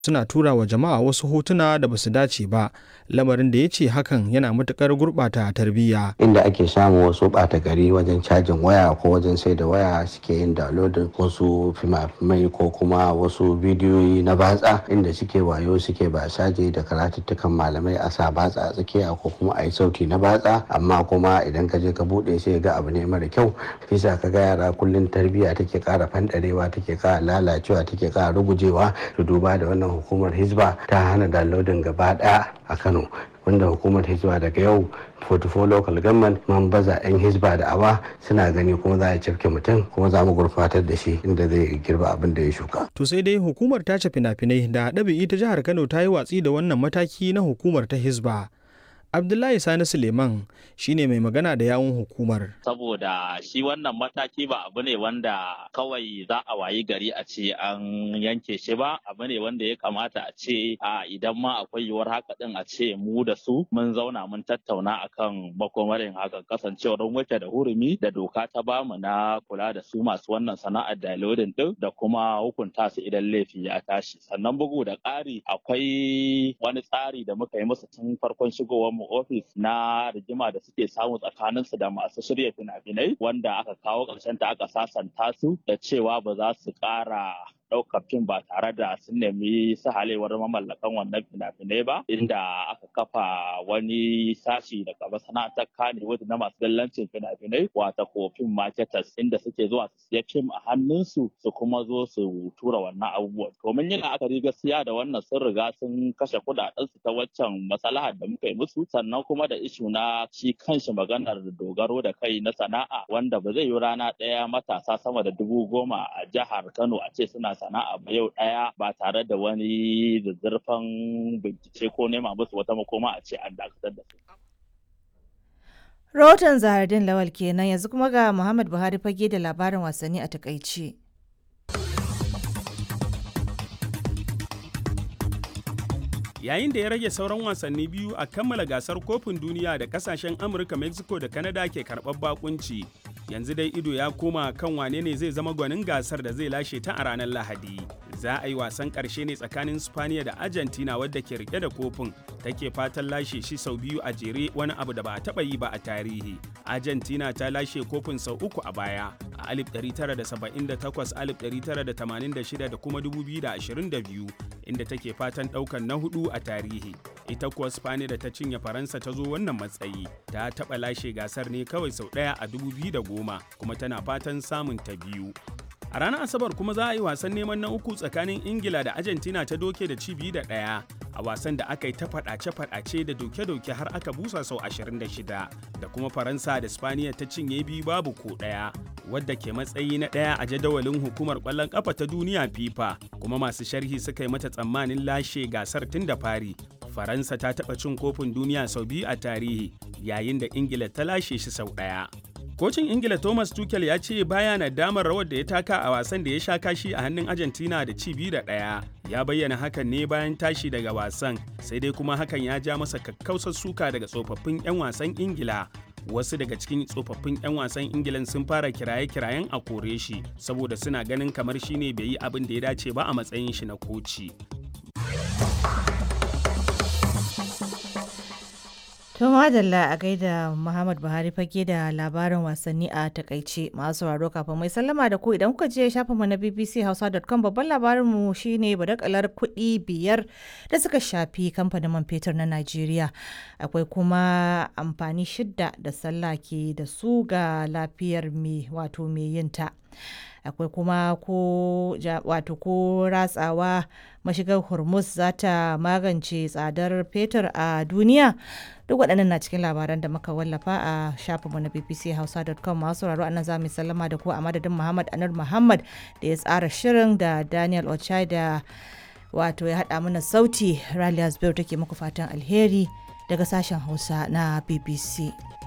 suna tura wa jama'a wasu hotuna da basu dace ba lamarin da ya ce hakan yana matukar gurɓata tarbiyya inda ake samun wasu ɓata gari wajen cajin waya ko wajen sai da waya suke yin downloading wasu fima-fimai ko kuma wasu bidiyoyi na batsa inda suke wayo suke basaje da karatuttukan malamai a sa batsa a tsakiya ko kuma a yi sauti na batsa amma kuma idan ka je ka buɗe sai ga abu ne mara kyau bisa ka ga yara kullum tarbiyya take ƙara fanɗarewa take ƙara lalacewa take ƙara rugujewa to duba da wannan hukumar hizba ta hana downloading gaba ɗaya a kano wanda hukumar hizba daga yau 44 local government man baza 'yan hizba da awa suna gani kuma za a cafke mutum kuma za mu gurfatar da shi inda zai girba abin da ya shuka. To sai dai hukumar tace fina-finai da ɗabi'i ta jihar Kano ta yi watsi da wannan mataki na hukumar ta hizba. Abdullahi Sani Suleiman shine mai magana da yawun hukumar. Saboda shi wannan mataki ba abu ne wanda kawai za a wayi gari a ce an yanke shi ba, abu ne wanda ya kamata a ce a idan ma akwai yiwuwar haka din a ce mu da su mun zauna mun tattauna akan makomarin hakan kasancewar wuce da hurumi da doka ta bamu na kula da su masu wannan sana'ar downloading din da kuma hukunta su idan laifi ya tashi. Sannan bugu da ƙari akwai wani tsari da muka yi musu tun farkon shigowar mu ofis na rigima da suke samu tsakanin su da masu shirya fina-finai wanda aka kawo ƙarshen ta aka sasanta su da cewa ba za su ƙara ɗaukar fim ba tare da sun nemi sahalewar mamallakan wannan fina-finai ba inda aka kafa wani sashi daga masana'antar kanewood na masu dallancin fina-finai wata ko fim marketers inda suke zuwa su siya fim a hannunsu su kuma zo su tura wannan abubuwan domin yin la'akari gaskiya da wannan sun riga sun kashe kuɗaɗen su ta waccan masalahar da muka yi musu sannan kuma da ishu na shi kanshi maganar dogaro da kai na sana'a wanda ba zai yi rana ɗaya matasa sama da dubu goma a jihar kano a ce suna sana'a ba yau ɗaya ba tare da wani zazzarfan bincike ko nema musu wata makoma a ce an dakatar da su. Rahoton Zahardin Lawal kenan yanzu kuma ga Muhammad Buhari fage da labarin wasanni a takaice. yayin da ya rage sauran wasanni biyu a kammala gasar kofin duniya da kasashen amurka mexico da canada ke karɓar bakunci yanzu dai ido ya koma kan wane ne zai zama gwanin gasar da zai lashe ta a ranar lahadi za a yi wasan ƙarshe ne tsakanin spaniya da argentina wadda ke rike da kofin take fatan lashe shi sau biyu a jere wani abu da ba a taɓa yi ba a tarihi argentina ta lashe kofin sau uku a baya a 1978 1986 da kuma 2022 inda take fatan ɗaukan na hudu a tarihi ita kuwa spaniya da ta cinye faransa ta zo wannan matsayi ta taɓa lashe gasar ne kawai sau ɗaya a 2010 kuma tana fatan samun ta biyu a ranar asabar kuma za a yi wasan neman na uku tsakanin ingila da argentina ta doke da cibi da ɗaya a wasan da aka yi ta faɗace-faɗace da doke-doke har aka busa sau 26 da kuma faransa da spaniya ta cinye biyu babu ko ɗaya wadda ke matsayi na ɗaya a jadawalin hukumar ƙwallon ƙafa ta duniya fifa kuma masu sharhi suka yi mata tsammanin lashe gasar tun da fari faransa ta taɓa cin kofin duniya sau biyu a tarihi yayin da ingila ta lashe shi sau ɗaya Kocin Ingila Thomas Tuchel ya ce baya na damar rawar da ya taka a wasan da ya sha kashi a hannun Argentina da ci biyu da ɗaya. Ya bayyana hakan ne bayan tashi daga wasan, sai dai kuma hakan ya ja masa kakkausar suka daga tsofaffin 'yan wasan Ingila. Wasu daga cikin tsofaffin 'yan wasan Ingilan sun fara kiraye-kirayen a kore shi, saboda suna ganin kamar shi ne bai yi abin da ya dace ba a matsayin shi na koci. To madalla a gaida Muhammad Buhari fage da labarin wasanni a takaice masu sauraro kafin mai sallama da ku idan kuka je shafin mu na bbchausa.com babban labarin mu shine badakalar kuɗi biyar da suka shafi kamfanin man fetur na Najeriya. Akwai kuma amfani shidda da sallah ke da su ga lafiyar mai wato mai yinta. akwai kuma ko wato ko ratsawa mashigar hormuz za ta magance tsadar fetur a duniya duk waɗannan na cikin labaran da muka wallafa a shafinmu na bbchausa.com masu sauraro anan za mu sallama da ku a madadin muhammad anar muhammad da ya tsara shirin da daniel ochai da wato ya haɗa mana sauti ralias biyu take muku fatan alheri daga sashen hausa na bbc